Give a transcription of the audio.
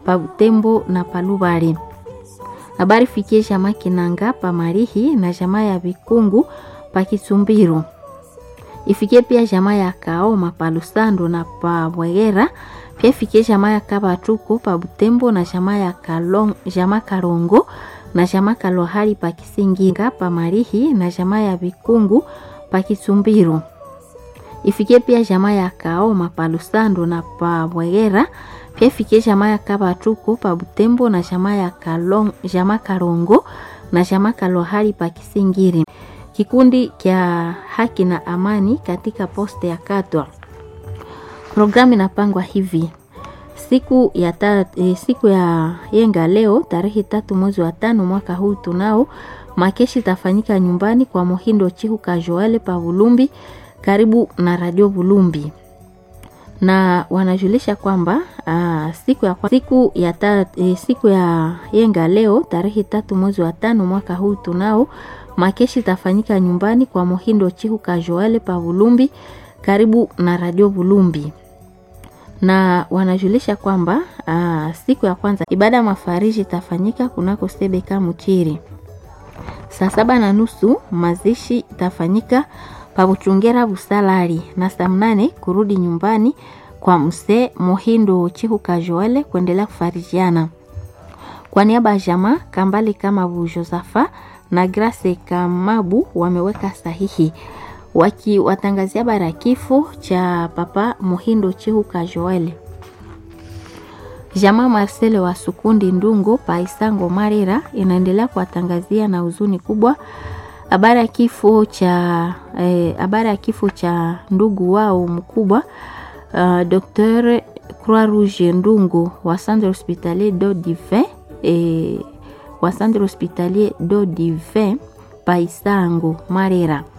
pa Butembo na Palubari. Habari fikie jamaa Kinanga pa Marihi na jamaa ya Vikungu pa Kisumbiru. Ifikie pia jamaa ya Kaoma pa Lusando na pa Bwegera. Pia ifikie jamaa ya Kabatuko pa Butembo na jamaa ya Kalong, jamaa Karongo na jamaa Kalohari pa Kisinginga pa Marihi na jamaa ya Vikungu pa Kisumbiru. Ifikie pia jamaa ya Kaoma pa Lusando na pa Bwegera. Pia ifikie jamaa ya Kabatuko pa Butembo na jamaa ya Kalong, jamaa Karongo na jamaa Kalohari pa Kisingiri. Kikundi kya haki na amani katika poste ya Katwa. Programu inapangwa hivi: siku ya, ta, e, siku ya yenga leo tarehe tatu mwezi wa tano mwaka huu tunao makeshi itafanyika nyumbani kwa Mohindo Chihu Kajoale pa Bulumbi karibu na Radio Bulumbi na wanajulisha kwamba aa, siku ya, siku ya, ta, e, siku ya yenga leo tarehe tatu mwezi wa tano mwaka huu tunao makeshi itafanyika nyumbani kwa Mohindo Chihu Kajoale pa Bulumbi karibu na Radio Bulumbi na wanajulisha kwamba aa, siku ya kwanza ibada ya mafariji itafanyika kunako Sebeka Muchiri saa saba na nusu. Mazishi itafanyika pa Buchungera Busalari na saa mnane kurudi nyumbani kwa msee Mohindo Chihu Kajoale kuendelea kufarijiana. Kwa niaba ya jamaa Kambali kama Bu Josafa na Grace Kamabu wameweka sahihi wakiwatangazia habari ya kifo cha papa Mohindo Chihu Kajoale. Jamaa Marcele wa Sukundi Ndungo Paisango Marira inaendelea kuwatangazia na huzuni kubwa habari ya kifo cha habari eh, ya kifo cha ndugu wao mkubwa uh, Dr. Croix Rouge Ndungo wa Centre Hospitalier do Divin eh, wa Centre Hospitalier do Divin Paisango Marira.